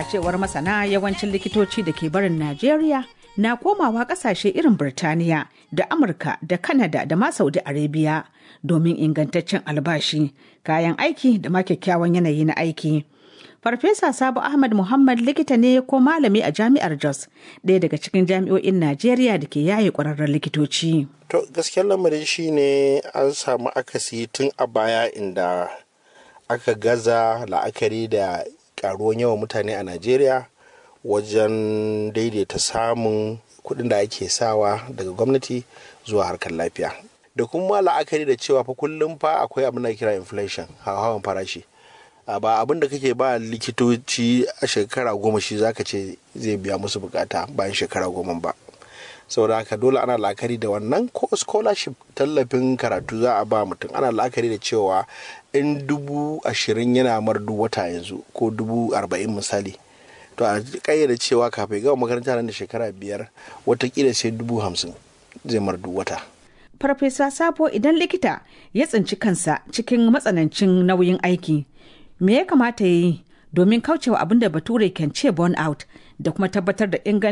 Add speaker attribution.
Speaker 1: A cewar masana yawancin likitoci da ke barin Najeriya na komawa kasashe irin Birtaniya da Amurka da Kanada da ma Saudi Arabia domin ingantaccen albashi, kayan aiki da ma kyakkyawan yanayi na aiki. Farfesa Sabo Ahmad Muhammad likita ne ko malami a jami'ar Jos, ɗaya daga cikin jami'o'in Najeriya da ke yaye ƙwararren likitoci.
Speaker 2: To gaskiyar lamarin shi ne an samu akasi tun a baya inda aka gaza la'akari da ƙaruwan yawan mutane a Najeriya wajen daidaita samun kuɗin da ake sawa daga gwamnati zuwa harkar lafiya. Da kuma la'akari da cewa fa kullum fa akwai abin da kira inflation hawan farashi. ba abin da kake ba likitoci a shekara goma shi zaka ce zai biya musu bukata bayan shekara goma ba saboda haka dole ana la'akari da wannan ko scholarship tallafin karatu za a ba mutum ana la'akari da cewa in dubu ashirin yana mar duk wata yanzu ko dubu arba'in misali to a kayyade cewa kafin gama makaranta nan da shekara biyar watakila sai dubu hamsin zai mar duk wata
Speaker 1: Farfesa Sabo idan likita ya tsinci kansa cikin matsanancin nauyin aiki me ya kamata ya yi domin kaucewa abin da bature kan ce burn out da kuma tabbatar da ingancin